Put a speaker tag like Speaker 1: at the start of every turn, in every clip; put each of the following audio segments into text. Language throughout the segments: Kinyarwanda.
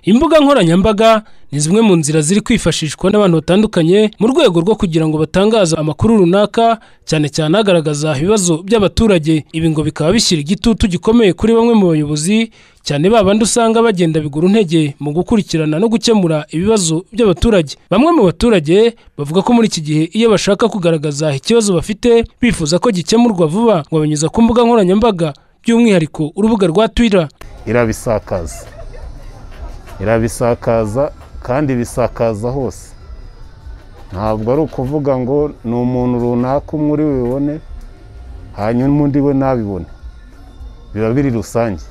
Speaker 1: Imbuga nkoranyambaga ni zimwe mu nzira ziri kwifashishwa n'abantu batandukanye mu rwego rwo kugira ngo batangaze amakuru runaka cyane cyane agaragaza ibibazo by'abaturage. Ibi ngo bikaba bishyira igitutu gikomeye kuri bamwe mu bayobozi cyane babandi usanga bagenda biguru ntege mu gukurikirana no gukemura ibibazo by'abaturage. Bamwe mu baturage bavuga ko muri iki gihe iyo bashaka kugaragaza ikibazo bafite bifuza ko gikemurwa vuba ngo banyuza ku mbuga nkoranyambaga by'umwihariko urubuga rwa Twitter.
Speaker 2: irabisakaza irabisakaza kandi ibisakaza hose ntabwo ari ukuvuga ngo ni umuntu runaka umwe uri bubibone hanyuma undi we ntabibone biba biri rusange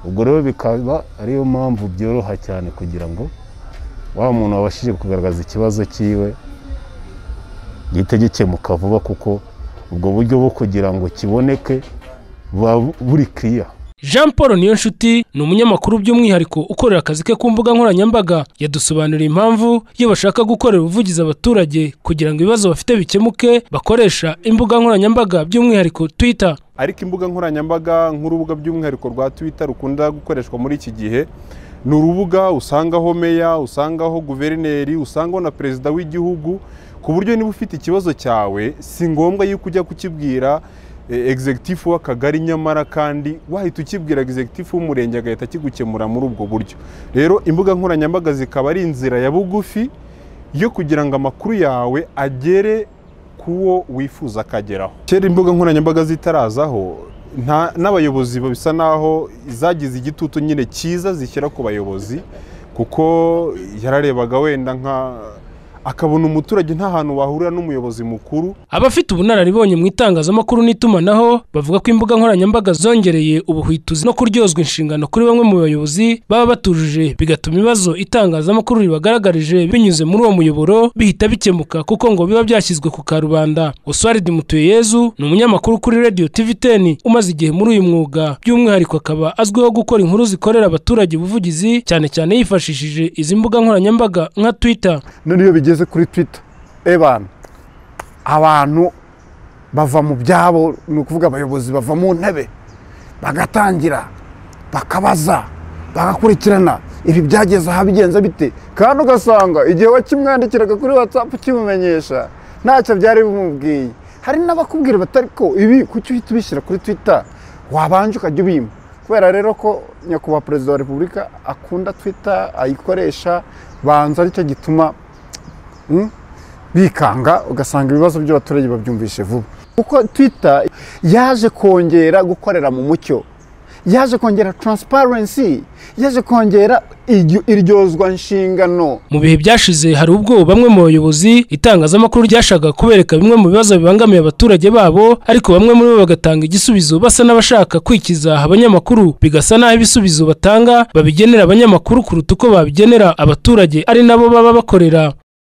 Speaker 2: ubwo rero bikaba ariyo mpamvu byoroha cyane kugira ngo wa muntu wabashije kugaragaza ikibazo cyiwe gihite gikemuka vuba kuko ubwo buryo bwo kugira ngo kiboneke buba buri kiriya
Speaker 1: Jean Paul Niyonshuti ni umunyamakuru by'umwihariko ukorera akazi ke ku mbuga nkoranyambaga yadusobanuriye impamvu iyo bashaka gukorera ubuvugizi abaturage kugira ngo ibibazo bafite bikemuke bakoresha imbuga nkoranyambaga by'umwihariko Twitter.
Speaker 3: ariko imbuga nkoranyambaga nk'urubuga by'umwihariko rwa twitter rukunda gukoreshwa muri iki gihe ni urubuga usangaho meya usangaho guverineri usangaho na perezida w'igihugu ku buryo niba ufite ikibazo cyawe si ngombwa yuko ujya kukibwira eh, executive w'akagari nyamara kandi wahita ukibwira executive w'umurenge agahita akigukemura muri ubwo buryo rero imbuga nkoranyambaga zikaba ari inzira ya bugufi yo kugira ngo amakuru yawe agere kuwo wifuza akageraho kera imbuga nkoranyambaga zitarazaho nta- n'abayobozi bisa naho zagize igitutu nyine cyiza zishyira ku bayobozi kuko yararebaga wenda nka akabona umuturage nta hantu wahurira n'umuyobozi mukuru
Speaker 1: Abafite ubunararibonye mu itangazamakuru n'itumanaho bavuga ko imbuga nkoranyambaga zongereye ubuhwituzi no kuryozwa inshingano kuri bamwe mu bayobozi baba batujuje bigatuma ibibazo itangazamakuru ribagaragarije binyuze muri uwo muyoboro bihita bikemuka kuko ngo biba byashyizwe ku karubanda. Oswald Mutuyeyezu ni umunyamakuru kuri Radio TVTN umaze igihe muri uyu mwuga by'umwihariko akaba azwiho gukora inkuru zikorera abaturage ubuvugizi cyane cyane yifashishije izi mbuga nkoranyambaga nka Twitter.
Speaker 4: none iyo bigeze kuri twita ebana abantu bava mu byabo ni ukuvuga abayobozi bava mu ntebe bagatangira bakabaza bagakurikirana ibi byageze aha bigenze bite kandi ugasanga igihe wakimwandikiraga kuri watsapu ukimumenyesha ntacyo byari bimubwiye hari n'abakubwira batari ko ibi kuki uhita ubishyira kuri twita wabanje ukajya ubima kubera rero ko nyakubahwa perezida wa repubulika akunda twita ayikoresha banza aricyo gituma Mm? bikanga ugasanga ibibazo by'abaturage babyumvishe vuba kuko twitter yaje kongera gukorera mu mucyo yaje kongera transparency yaje kongera iryo- iryozwa nshingano
Speaker 1: Mu bihe byashize hari ubwo bamwe mu bayobozi itangazamakuru ryashaka kubereka bimwe mu bibazo bibangamiye abaturage babo ariko bamwe muri bo bagatanga igisubizo basa n'abashaka kwikiza abanyamakuru bigasa n'aho ibisubizo batanga babigenera abanyamakuru kuruta uko babigenera abaturage ari nabo baba bakorera